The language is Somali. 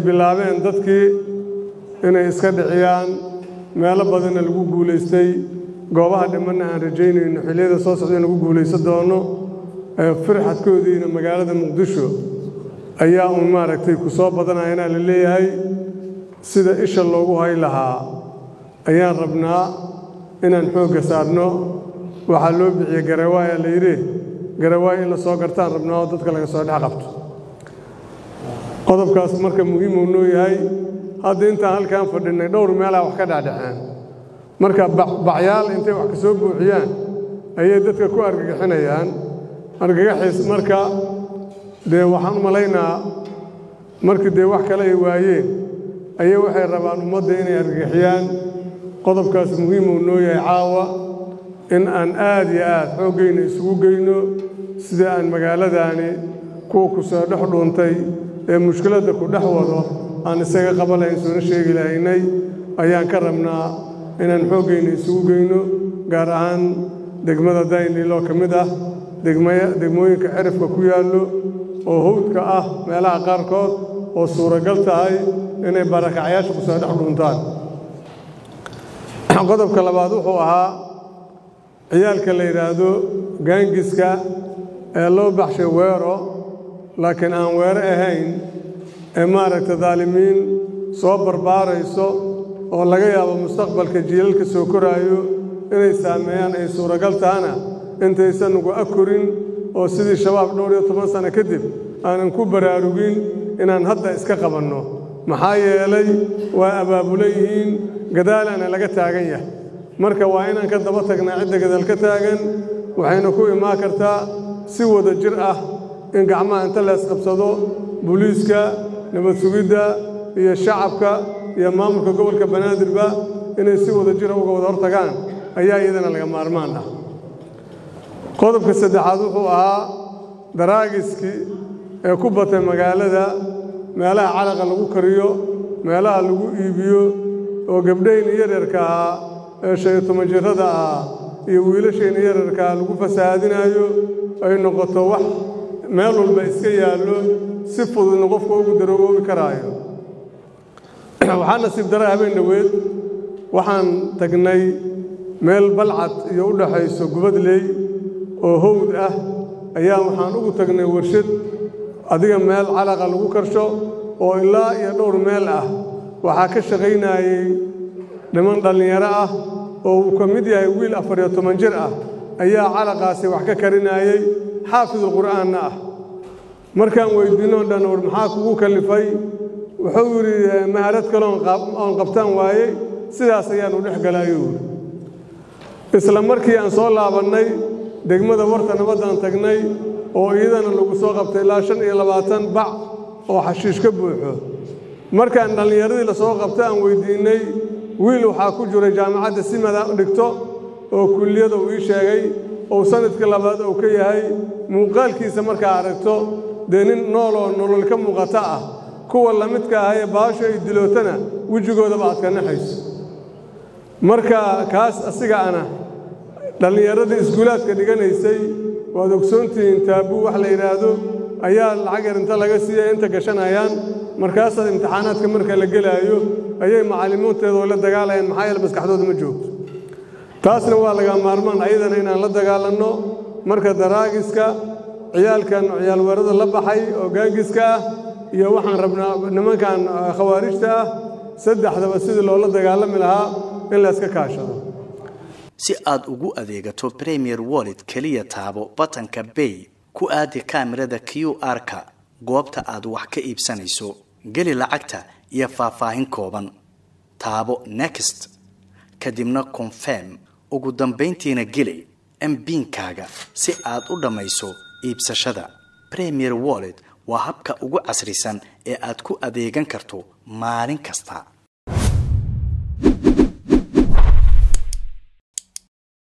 bilaabeen dadkii inay iska dhiciyaan meelo badanna lagu guulaystay goobaha dhimanna aan rajaynayno xilliyada soo socda in lagu guulaysan doono firxadkoodiina magaalada muqdisho ayaa uun maaragtay ku soo badanayana la leeyahay sida isha loogu hay lahaa ayaan rabnaa inaan xoogga saarno waxaa loo bixiyey garawaayaa la yidhi garawaay in la soo gartaan rabnaa oo dadka laga soo dhex qabto qodobkaas marka muhiimuu noo yahay hadda intaan halkaan fadhinnay dhowr meelaha wax ka dhacdhaceen marka bacyaal intay wax ka soo buuxiyaan ayay dadka ku argagixinayaan argagaxiis marka dee waxaan u malaynaa markii dee wax kale ay waayeen ayay waxay rabaan ummadda inay argagixiyaan qodobkaas muhiimuu noo yahay caawa in aan aad iyo aad xooggayna isugu geyno sida aan magaaladaani kuwa ku soo dhex dhuuntay ee mushkiladda ku dhex wado aan isaga qaban lahayn soona sheegi lahaynay ayaan ka rabnaa inaan xooggayna isugu geyno gaar ahaan degmada dayniloo ka mid ah degmooyinka cirifka ku yaallo oo hawdka ah meelaha qaarkood oo suuragal tahay inay barakacyaasha ku soo dhex dhuuntaan qodobka labaad wuxuu ahaa ciyaalka la yidhaahdo gaangiska ee loo baxshay weero laakiin aan weero ahayn ee maaragta daalimiin soo barbaarayso oo laga yaabo mustaqbalka jiilalka soo koraayo inay saameeyaan ay suuragal tahana intaysan ugu akorin oo sidii shabaab dhowr iyo toban sano kadib aanan ku baraarugin inaan hadda iska qabanno maxaa yeelay waa abaabulo yihiin gadaalaana laga taagan yahay marka waa inaan ka daba tagnaa cidda gadaal ka taagan waxayna ku imaan kartaa si wada jir ah in gacmaha inta leesqabsado booliiska nabad sugidda iyo shacabka iyo maamulka gobolka banaadirba inay si wada jira uga wada hortagaan ayaa iyadana laga maarmaan ah qodobka saddexaad wuxuu ahaa daraagiskii ee ku batay magaalada meelaha calaqa lagu kariyo meelaha lagu iibiyo oo gabdhayna yaryarka ahaa ee shan iyo toban jirrada ah iyo wiilashayna yararkaa lagu fasahaadinaayo ay noqoto wax meel walba iska yaallo si fududna qofka ugu darogoobi karaayo waxaa nasiib dara habeen dhoweed waxaan tagnay meel balcad iyo u dhaxayso gubadley oo howd ah ayaa waxaan ugu tagnay warshad adiga meel calaqa lagu karsho oo ilaa iyo dhowr meel ah waxaa ka shaqaynayey niman dhallinyaro ah oo uu ka mid yahay wiil afar iyo toban jir ah ayaa calaqaasi wax ka karinayey xaafidulqur'aanna ah markaan weyddiinoo dhan war maxaa kugu kallifay wuxuu yidhi maharad kaleoon oon qabtaan waayey sidaas ayaanu dhex galaayuu yidhi isla markii aan soo laabannay degmada warta nabaddaan tagnay oo iyadana lagu soo qabtay ilaa shan iyo labaatan bac oo xashiish ka buuxo markaan dhallinyaradii la soo qabta aan weyddiinnay wiil waxaa ku jiray jaamacadda simada dhigto oo kulliyada uu ii sheegay ou sanadkii labaad uu ka yahay muuqaalkiisa markaa aragto dee nin nooloo nolol ka muuqata ah kuwa la midka ah ee baasho ay dilootana wejigoodaba aad ka naxayso marka kaas asiga ana dhallinyaradii iskuulaadka dhiganaysay waad ogsoontihiin taabuu wax la yidhaahdo ayaa lacag yar inta laga siiyay inta gashanayaan markaasaad imtixaanaadka marka la gelaayo ayay macallimiinteedoo la dagaalayaan maxaa yeele maskaxdooda ma joogto taasna waa laga maarmaan ayadana inaan la dagaalanno marka daraagiska ciyaalkan ciyaalweerada la baxay oo gaangiska ah iyo waxaan rabnaa nimankan khawaarijta ah saddexdaba sidii loola dagaalami lahaa in layska kaashado si aad ugu adeegato premier wallet keliya taabo batanka bay ku aadi kaamirada q r-ka goobta aad wax ka iibsanayso geli lacagta iyo faahfaahin kooban taabo next kadibna confirm ugu dambayntiina geli mbiinkaaga si aad u dhammayso iibsashada premier wallet waa habka ugu casrisan ee aad ku adeegan karto maalin kasta